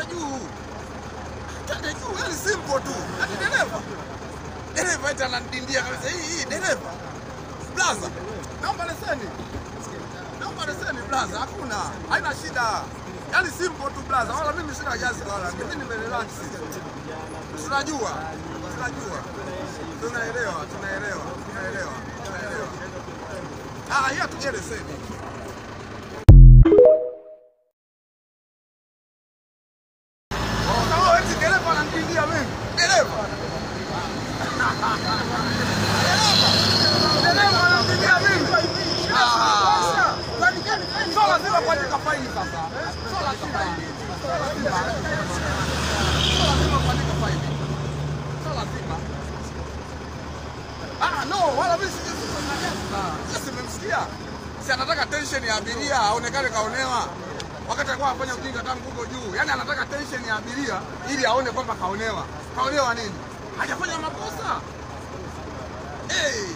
juu. Twende juu, yani simple tu. Ati dereva. Dereva eti anadindia kabisa hii hii dereva. Blaza. Naomba leseni. Naomba leseni blaza, hakuna. Haina shida. Yaani simple tu blaza. Wala mimi sina jazi wala. Mimi nimerelax. Tunajua. Tunajua. Tunaelewa, tunaelewa, tunaelewa, tunaelewa. Ah, hiyo tuje leseni. Oh, eti dereva ananipigia mimi. Dereva. Dereva ananipigia mimi. Ah. Sio lazima kuandika faini sasa. Sio lazima. Sio lazima. Sio lazima kuandika faini. Sio lazima. Ah, no, wala mimi sije sasa nimemsikia. Si anataka tension ya abiria aonekane kaonewa. Wakati alikuwa anafanya ujinga tangu huko juu. Yaani anataka tension ya abiria ili aone kwamba kaonewa. Kaonewa nini? Hajafanya makosa. Hey.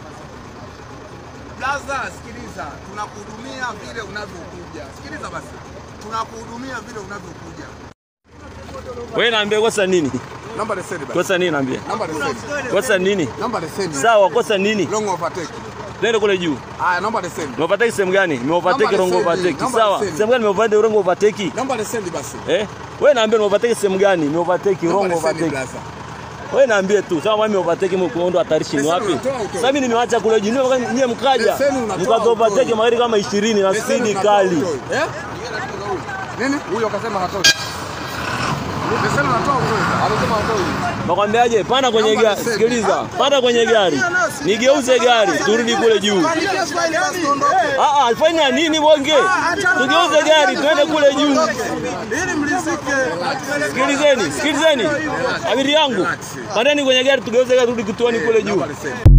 Blaza, sikiliza, tunakuhudumia vile unavyokuja. Sikiliza basi, tunakuhudumia vile unavyokuja. Wewe naambia kosa nini? Namba leseni basi. Kosa nini naambia? Namba leseni. Kosa nini? Namba leseni. Sawa, kosa nini? Long overtake. Nenda kule juu. Haya, namba leseni. Nimeovertake sehemu gani? Nimeovertake Namba wrong leseni, overtake. namba Sawa. leseni. Sehemu gani nimeovertake wrong overtake? Namba leseni basi. Eh? Wewe naambia nimeovertake sehemu gani? Nimeovertake Namba wrong leseni overtake. blaza. Wewe naambie tu, kama mimi nimeovertake mkondo hatarishi ni Leseni wapi? unatoa utoe. Sasa mimi nimeacha kule juu. Nyie nyie mkaja. Leseni unatoa Mkazo overtake utoe. magari kama 20 na Leseni speed unatoa kali. utoe. Eh? Nini? Huyo akasema hatoi. Leseni unatoa utoe. Amesema hatoi. Nakwambiaje? Panda kwenye Namba gari. leseni. Sikiliza. Panda kwenye gari. Nigeuze gari, turudi kule juu. Ah ah, fanya nini bonge? Tugeuze gari twende kule juu. Ili mlizike. Sikilizeni, sikilizeni. Abiri yangu. Pandeni kwenye gari tugeuze gari turudi kituoni kule juu. Namba leseni.